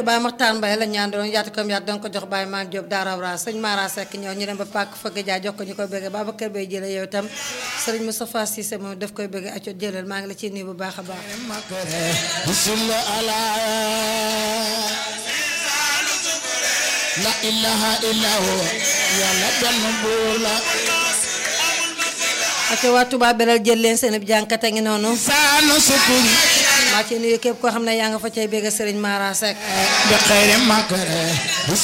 Baye Maxtaan Mbaye la ñaan doon yaatu kam yaatu doon ko jox Baye Maam Diop Daara Wara sëñ Mara Seck ñëw ñu dem ba pàkk fëgg jaa jox ko ñu koy bëgg Babacar Bay jële yow itam sëriñ Moustapha Cissé moom daf koy bëgg acco jëlal maa ngi la ciy nuyu bu baax a baax la ilaha illa huwa yàlla benn buur la acco waa Touba beral jël leen seen ab jànkate ngi noonu saanu sukuri maa ci nuyu képp koo xam ne yaa nga fa cay bëgg sëriñ Mara Seck bi xayri makare